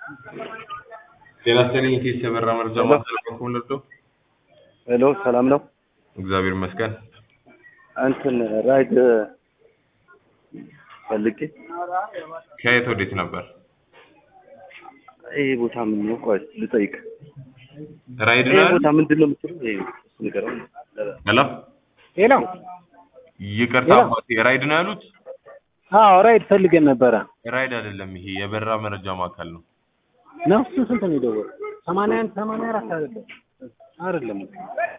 ጤና ይስጥልኝ የቴስ የበራ መረጃ ማስተላለፍ ወለዶ ሄሎ ሰላም ነው። እግዚአብሔር ይመስገን። እንትን ራይድ ፈልጌ ከየት ወዴት ነበር? ይሄ ቦታ ምን ነው? ቆይ ልጠይቅ። ራይድ ይሄ ነው ቦታ ምንድን ነው የምትለው? ይሄ ንገረው። ሄሎ ሄሎ ይቅርታ ሄሎ። አባቴ ራይድ ነው ያሉት? አዎ ራይድ ፈልገን ነበረ ራይድ አይደለም ይሄ የበራ መረጃ ማዕከል ነው። ነው እሱ ስንት ነው የደወለው ሰማንያ አንድ ሰማንያ አራት አይደለም አይደለም